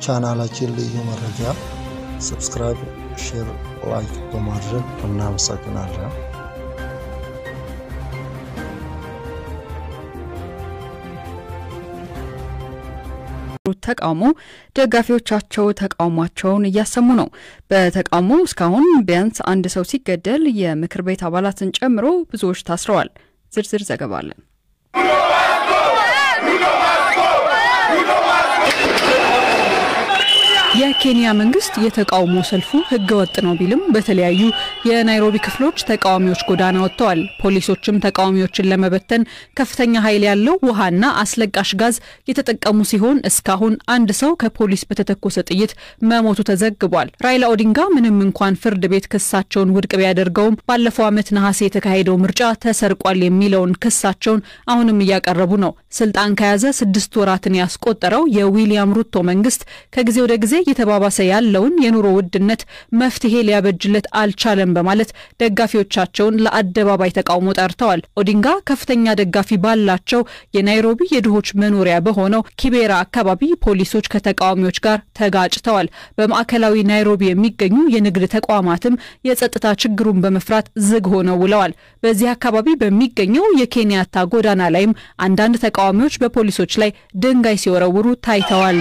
ቻናላችን ልዩ መረጃ ሰብስክራይብ፣ ሼር፣ ላይክ በማድረግ እናመሰግናለን። ተቃውሞ ደጋፊዎቻቸው ተቃውሟቸውን እያሰሙ ነው። በተቃውሞ እስካሁን ቢያንስ አንድ ሰው ሲገደል የምክር ቤት አባላትን ጨምሮ ብዙዎች ታስረዋል። ዝርዝር ዘገባ አለን። የኬንያ መንግስት የተቃውሞ ሰልፉ ህገ ወጥ ነው ቢልም በተለያዩ የናይሮቢ ክፍሎች ተቃዋሚዎች ጎዳና ወጥተዋል። ፖሊሶችም ተቃዋሚዎችን ለመበተን ከፍተኛ ኃይል ያለው ውሃና አስለቃሽ ጋዝ የተጠቀሙ ሲሆን እስካሁን አንድ ሰው ከፖሊስ በተተኮሰ ጥይት መሞቱ ተዘግቧል። ራይላ ኦዲንጋ ምንም እንኳን ፍርድ ቤት ክሳቸውን ውድቅ ቢያደርገውም ባለፈው ዓመት ነሐሴ የተካሄደው ምርጫ ተሰርቋል የሚለውን ክሳቸውን አሁንም እያቀረቡ ነው። ስልጣን ከያዘ ስድስት ወራትን ያስቆጠረው የዊሊያም ሩቶ መንግስት ከጊዜ ወደ ጊዜ እየተባባሰ ያለውን የኑሮ ውድነት መፍትሄ ሊያበጅለት አልቻለም በማለት ደጋፊዎቻቸውን ለአደባባይ ተቃውሞ ጠርተዋል። ኦዲንጋ ከፍተኛ ደጋፊ ባላቸው የናይሮቢ የድሆች መኖሪያ በሆነው ኪቤራ አካባቢ ፖሊሶች ከተቃዋሚዎች ጋር ተጋጭተዋል። በማዕከላዊ ናይሮቢ የሚገኙ የንግድ ተቋማትም የጸጥታ ችግሩን በመፍራት ዝግ ሆነው ውለዋል። በዚህ አካባቢ በሚገኘው የኬንያታ ጎዳና ላይም አንዳንድ ተቃዋሚዎች በፖሊሶች ላይ ድንጋይ ሲወረውሩ ታይተዋል።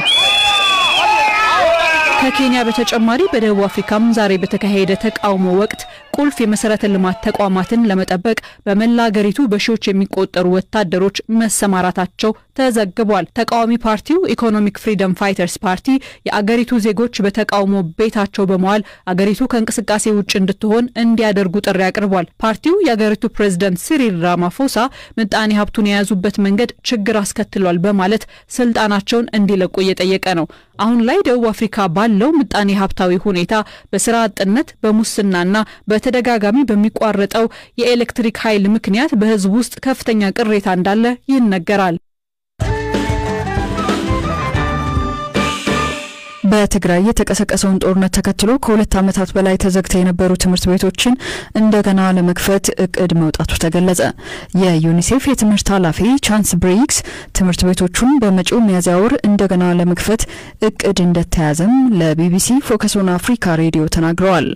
ከኬንያ በተጨማሪ በደቡብ አፍሪካም ዛሬ በተካሄደ ተቃውሞ ወቅት ቁልፍ የመሰረተ ልማት ተቋማትን ለመጠበቅ በመላ አገሪቱ በሺዎች የሚቆጠሩ ወታደሮች መሰማራታቸው ተዘግቧል። ተቃዋሚ ፓርቲው ኢኮኖሚክ ፍሪደም ፋይተርስ ፓርቲ የአገሪቱ ዜጎች በተቃውሞ ቤታቸው በመዋል አገሪቱ ከእንቅስቃሴ ውጭ እንድትሆን እንዲያደርጉ ጥሪ አቅርቧል። ፓርቲው የአገሪቱ ፕሬዝደንት ሲሪል ራማፎሳ ምጣኔ ሀብቱን የያዙበት መንገድ ችግር አስከትሏል በማለት ስልጣናቸውን እንዲለቁ እየጠየቀ ነው። አሁን ላይ ደቡብ አፍሪካ ባለው ምጣኔ ሀብታዊ ሁኔታ በስራ አጥነት፣ በሙስናና በተደጋጋሚ በሚቋረጠው የኤሌክትሪክ ኃይል ምክንያት በሕዝብ ውስጥ ከፍተኛ ቅሬታ እንዳለ ይነገራል። በትግራይ የተቀሰቀሰውን ጦርነት ተከትሎ ከሁለት ዓመታት በላይ ተዘግተው የነበሩ ትምህርት ቤቶችን እንደገና ለመክፈት እቅድ መውጣቱ ተገለጸ። የዩኒሴፍ የትምህርት ኃላፊ ቻንስ ብሪክስ ትምህርት ቤቶቹን በመጪው ሚያዝያ ወር እንደገና ለመክፈት እቅድ እንደተያዘም ለቢቢሲ ፎከስ ኦን አፍሪካ ሬዲዮ ተናግረዋል።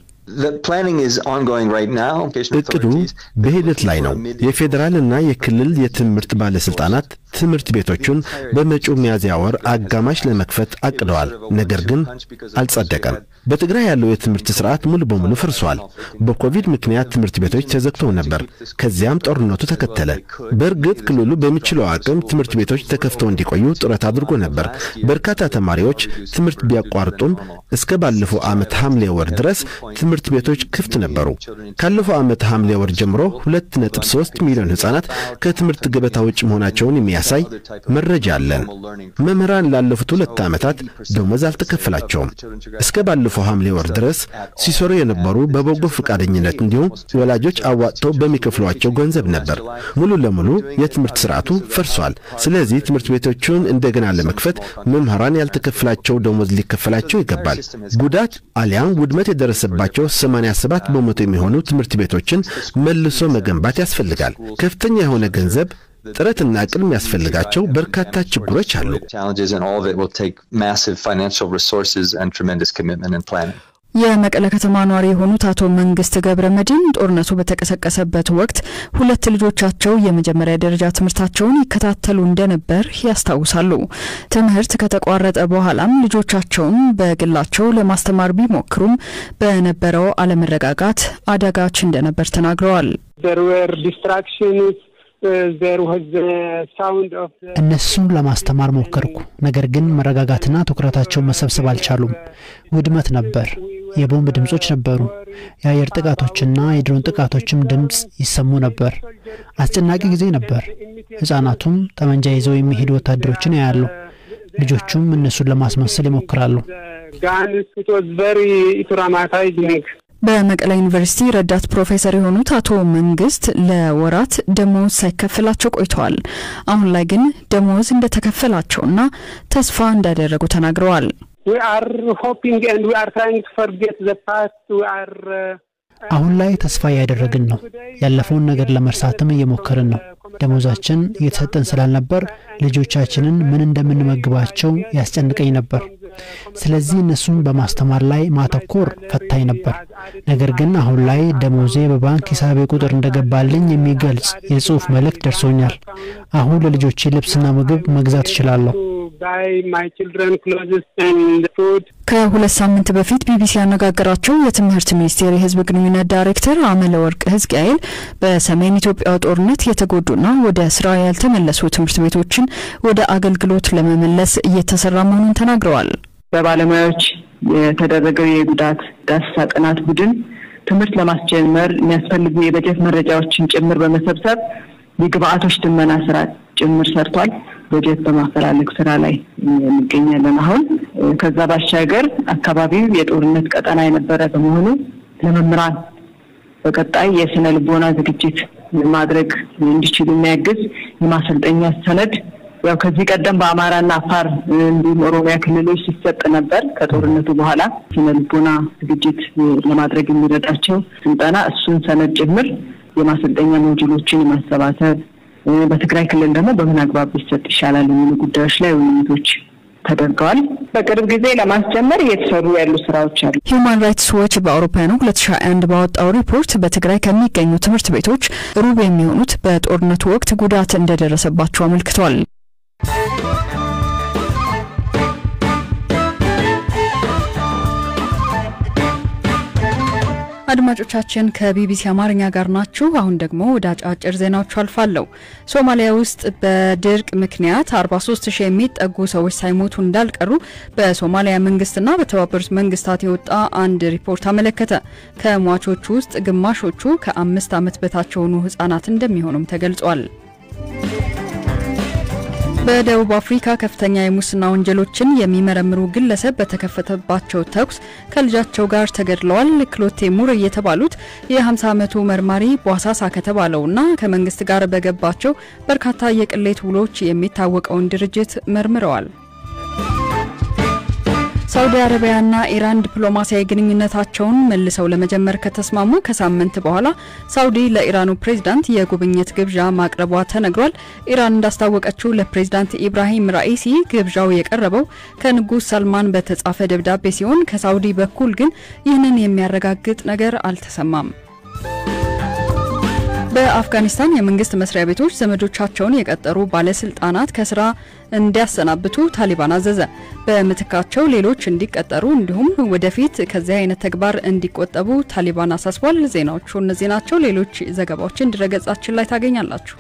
እቅዱ በሂደት ላይ ነው። የፌዴራልና የክልል የትምህርት ባለስልጣናት ትምህርት ቤቶቹን በመጪው ሚያዝያ ወር አጋማሽ ለመክፈት አቅደዋል። ነገር ግን አልጸደቀም። በትግራይ ያለው የትምህርት ስርዓት ሙሉ በሙሉ ፈርሷል። በኮቪድ ምክንያት ትምህርት ቤቶች ተዘግተው ነበር። ከዚያም ጦርነቱ ተከተለ። በእርግጥ ክልሉ በሚችለው አቅም ትምህርት ቤቶች ተከፍተው እንዲቆዩ ጥረት አድርጎ ነበር። በርካታ ተማሪዎች ትምህርት ቢያቋርጡም እስከ ባለፈው ዓመት ሐምሌ ወር ድረስ ትምህርት ቤቶች ክፍት ነበሩ። ካለፈው ዓመት ሐምሌ ወር ጀምሮ 2.3 ሚሊዮን ሕፃናት ከትምህርት ገበታ ውጭ መሆናቸውን የሚያሳይ መረጃ አለን። መምህራን ላለፉት ሁለት ዓመታት ደሞዝ አልተከፈላቸውም። እስከ ባለፈው ሐምሌ ወር ድረስ ሲሰሩ የነበሩ በበጎ ፈቃደኝነት እንዲሁም ወላጆች አዋጥተው በሚከፍሏቸው ገንዘብ ነበር። ሙሉ ለሙሉ የትምህርት ስርዓቱ ፈርሷል። ስለዚህ ትምህርት ቤቶቹን እንደገና ለመክፈት መምህራን ያልተከፈላቸው ደሞዝ ሊከፈላቸው ይገባል። ጉዳት አሊያም ውድመት የደረሰባቸው 87 በመቶ የሚሆኑ ትምህርት ቤቶችን መልሶ መገንባት ያስፈልጋል። ከፍተኛ የሆነ ገንዘብ ጥረትና አቅም የሚያስፈልጋቸው በርካታ ችግሮች አሉ። የመቀለ ከተማ ነዋሪ የሆኑት አቶ መንግስት ገብረ መድን ጦርነቱ በተቀሰቀሰበት ወቅት ሁለት ልጆቻቸው የመጀመሪያ ደረጃ ትምህርታቸውን ይከታተሉ እንደነበር ያስታውሳሉ። ትምህርት ከተቋረጠ በኋላም ልጆቻቸውን በግላቸው ለማስተማር ቢሞክሩም በነበረው አለመረጋጋት አዳጋች እንደነበር ተናግረዋል። እነሱን ለማስተማር ሞከርኩ። ነገር ግን መረጋጋትና ትኩረታቸውን መሰብሰብ አልቻሉም። ውድመት ነበር። የቦምብ ድምጾች ነበሩ። የአየር ጥቃቶችና የድሮን ጥቃቶችም ድምፅ ይሰሙ ነበር። አስጨናቂ ጊዜ ነበር። ሕፃናቱም ጠመንጃ ይዘው የሚሄዱ ወታደሮችን ያያሉ። ልጆቹም እነሱን ለማስመሰል ይሞክራሉ። በመቀለ ዩኒቨርሲቲ ረዳት ፕሮፌሰር የሆኑት አቶ መንግስት ለወራት ደሞዝ ሳይከፈላቸው ቆይተዋል። አሁን ላይ ግን ደሞዝ እንደተከፈላቸውና ተስፋ እንዳደረጉ ተናግረዋል። አሁን ላይ ተስፋ እያደረግን ነው። ያለፈውን ነገር ለመርሳትም እየሞከርን ነው። ደሞዛችን እየተሰጠን ስላልነበር ልጆቻችንን ምን እንደምንመግባቸው ያስጨንቀኝ ነበር። ስለዚህ እነሱን በማስተማር ላይ ማተኮር ፈታኝ ነበር። ነገር ግን አሁን ላይ ደሞዜ በባንክ ሂሳቤ ቁጥር እንደገባልኝ የሚገልጽ የጽሑፍ መልእክት ደርሶኛል። አሁን ለልጆቼ ልብስና ምግብ መግዛት እችላለሁ። ከሁለት ሳምንት በፊት ቢቢሲ ያነጋገራቸው የትምህርት ሚኒስቴር የሕዝብ ግንኙነት ዳይሬክተር አመለ ወርቅ ህዝቅኤል በሰሜን ኢትዮጵያ ጦርነት የተጎዱና ወደ ስራ ያልተመለሱ ትምህርት ቤቶችን ወደ አገልግሎት ለመመለስ እየተሰራ መሆኑን ተናግረዋል። በባለሙያዎች የተደረገው የጉዳት ዳሰሳ ጥናት ቡድን ትምህርት ለማስጀመር የሚያስፈልጉ የበጀት መረጃዎችን ጭምር በመሰብሰብ የግብአቶች ድመና ስራ ጭምር ሰርቷል። በጀት በማፈላለግ ስራ ላይ እንገኛለን። አሁን ከዛ ባሻገር አካባቢው የጦርነት ቀጠና የነበረ በመሆኑ ለመምህራን በቀጣይ የስነ ልቦና ዝግጅት ማድረግ እንዲችሉ የሚያግዝ የማሰልጠኛ ሰነድ ያው ከዚህ ቀደም በአማራና አፋር እንዲሁም ኦሮሚያ ክልሎች ሲሰጥ ነበር። ከጦርነቱ በኋላ ስነ ልቦና ዝግጅት ለማድረግ የሚረዳቸው ስልጠና እሱን ሰነድ ጭምር የማሰልጠኛ ሞጁሎችን የማሰባሰብ በትግራይ ክልል ደግሞ በምን አግባብ ቢሰጥ ይሻላል የሚሉ ጉዳዮች ላይ ውይይቶች ተደርገዋል። በቅርብ ጊዜ ለማስጀመር እየተሰሩ ያሉ ስራዎች አሉ። ሂዩማን ራይትስ ዎች በአውሮፓውያኑ 2021 ባወጣው ሪፖርት በትግራይ ከሚገኙ ትምህርት ቤቶች ሩብ የሚሆኑት በጦርነቱ ወቅት ጉዳት እንደደረሰባቸው አመልክቷል። አድማጮቻችን ከቢቢሲ አማርኛ ጋር ናችሁ። አሁን ደግሞ ወደ አጫጭር ዜናዎቹ አልፋለሁ። ሶማሊያ ውስጥ በድርቅ ምክንያት 43 ሺህ የሚጠጉ ሰዎች ሳይሞቱ እንዳልቀሩ በሶማሊያ መንግስትና በተባበሩት መንግስታት የወጣ አንድ ሪፖርት አመለከተ። ከሟቾቹ ውስጥ ግማሾቹ ከአምስት ዓመት በታች የሆኑ ህጻናት እንደሚሆኑም ተገልጿል። በደቡብ አፍሪካ ከፍተኛ የሙስና ወንጀሎችን የሚመረምሩ ግለሰብ በተከፈተባቸው ተኩስ ከልጃቸው ጋር ተገድለዋል። ክሎቴ ሙር የተባሉት የ50 ዓመቱ መርማሪ ቧሳሳ ከተባለውና ከመንግስት ጋር በገባቸው በርካታ የቅሌት ውሎች የሚታወቀውን ድርጅት መርምረዋል። ሳውዲ አረቢያና ኢራን ዲፕሎማሲያዊ ግንኙነታቸውን መልሰው ለመጀመር ከተስማሙ ከሳምንት በኋላ ሳውዲ ለኢራኑ ፕሬዝዳንት የጉብኝት ግብዣ ማቅረቧ ተነግሯል። ኢራን እንዳስታወቀችው ለፕሬዝዳንት ኢብራሂም ራኢሲ ግብዣው የቀረበው ከንጉስ ሰልማን በተጻፈ ደብዳቤ ሲሆን ከሳውዲ በኩል ግን ይህንን የሚያረጋግጥ ነገር አልተሰማም። በአፍጋኒስታን የመንግስት መስሪያ ቤቶች ዘመዶቻቸውን የቀጠሩ ባለስልጣናት ከስራ እንዲያሰናብቱ ታሊባን አዘዘ። በምትካቸው ሌሎች እንዲቀጠሩ እንዲሁም ወደፊት ከዚህ አይነት ተግባር እንዲቆጠቡ ታሊባን አሳስቧል። ዜናዎቹ እነዚህ ናቸው። ሌሎች ዘገባዎችን ድረገጻችን ላይ ታገኛላችሁ።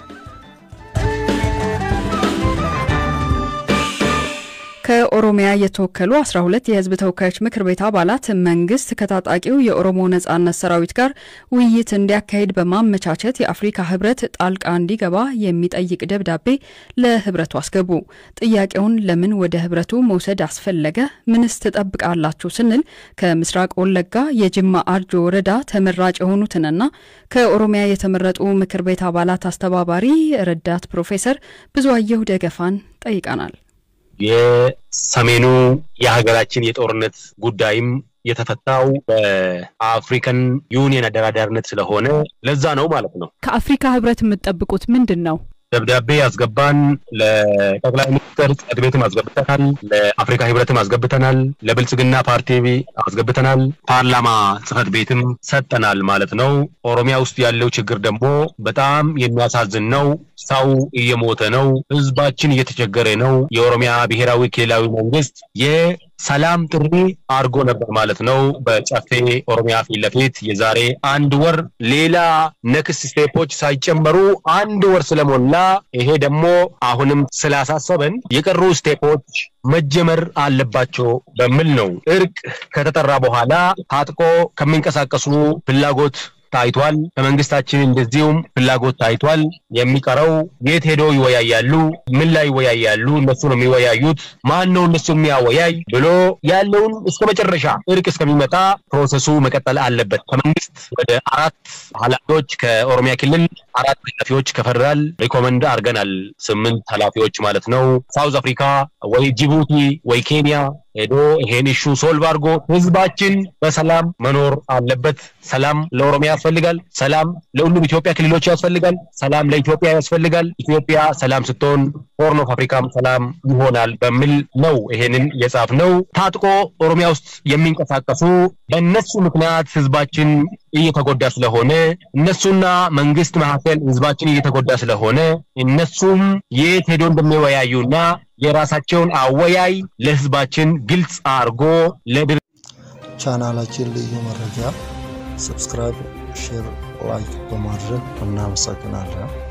ከኦሮሚያ የተወከሉ 12 የህዝብ ተወካዮች ምክር ቤት አባላት መንግስት ከታጣቂው የኦሮሞ ነጻነት ሰራዊት ጋር ውይይት እንዲያካሂድ በማመቻቸት የአፍሪካ ህብረት ጣልቃ እንዲገባ የሚጠይቅ ደብዳቤ ለህብረቱ አስገቡ። ጥያቄውን ለምን ወደ ህብረቱ መውሰድ አስፈለገ? ምንስ ትጠብቃላችሁ? ስንል ከምስራቅ ወለጋ የጅማ አርጆ ወረዳ ተመራጭ የሆኑትንና ከኦሮሚያ የተመረጡ ምክር ቤት አባላት አስተባባሪ ረዳት ፕሮፌሰር ብዙአየሁ ደገፋን ጠይቀናል። የሰሜኑ የሀገራችን የጦርነት ጉዳይም የተፈታው በአፍሪካን ዩኒየን አደራዳሪነት ስለሆነ ለዛ ነው ማለት ነው። ከአፍሪካ ህብረት የምትጠብቁት ምንድን ነው? ደብዳቤ ያስገባን ለጠቅላይ ሚኒስትር ጽሕፈት ቤትም አስገብተናል። ለአፍሪካ ህብረትም አስገብተናል። ለብልጽግና ፓርቲ አስገብተናል። ፓርላማ ጽሕፈት ቤትም ሰጠናል ማለት ነው። ኦሮሚያ ውስጥ ያለው ችግር ደግሞ በጣም የሚያሳዝን ነው። ሰው እየሞተ ነው። ህዝባችን እየተቸገረ ነው። የኦሮሚያ ብሔራዊ ክልላዊ መንግስት የሰላም ጥሪ አድርጎ ነበር ማለት ነው። በጨፌ ኦሮሚያ ፊት ለፊት የዛሬ አንድ ወር ሌላ ነክስ ስቴፖች ሳይጨመሩ አንድ ወር ስለሞላ ይሄ ደግሞ አሁንም ስላሳሰበን የቀሩ ስቴፖች መጀመር አለባቸው በሚል ነው። እርቅ ከተጠራ በኋላ ታጥቆ ከሚንቀሳቀሱ ፍላጎት ታይቷል። ከመንግስታችን እንደዚሁም ፍላጎት ታይቷል። የሚቀረው የት ሄዶ ይወያያሉ? ምን ላይ ይወያያሉ? እነሱ ነው የሚወያዩት። ማን ነው እነሱ የሚያወያይ ብሎ ያለውን እስከ መጨረሻ እርቅ እስከሚመጣ ፕሮሰሱ መቀጠል አለበት። ከመንግስት ወደ አራት ኃላፊዎች ከኦሮሚያ ክልል አራት ኃላፊዎች ከፌደራል ሪኮመንድ አድርገናል። ስምንት ኃላፊዎች ማለት ነው። ሳውዝ አፍሪካ ወይ ጅቡቲ ወይ ኬንያ ሄዶ ይሄን ኢሹ ሶልቭ አድርጎ ህዝባችን በሰላም መኖር አለበት። ሰላም ለኦሮሚያ ያስፈልጋል። ሰላም ለሁሉም ኢትዮጵያ ክልሎች ያስፈልጋል። ሰላም ለኢትዮጵያ ያስፈልጋል። ኢትዮጵያ ሰላም ስትሆን ሆርን ኦፍ አፍሪካም ሰላም ይሆናል በሚል ነው ይሄንን የጻፍ ነው። ታጥቆ ኦሮሚያ ውስጥ የሚንቀሳቀሱ በእነሱ ምክንያት ህዝባችን እየተጎዳ ስለሆነ እነሱና መንግስት መካከል ህዝባችን እየተጎዳ ስለሆነ እነሱም የት ሄዶ እንደሚወያዩና የራሳቸውን አወያይ ለህዝባችን ግልጽ አድርጎ ለድር ቻናላችን ልዩ መረጃ ሰብስክራይብ፣ ሼር፣ ላይክ በማድረግ እናመሰግናለን።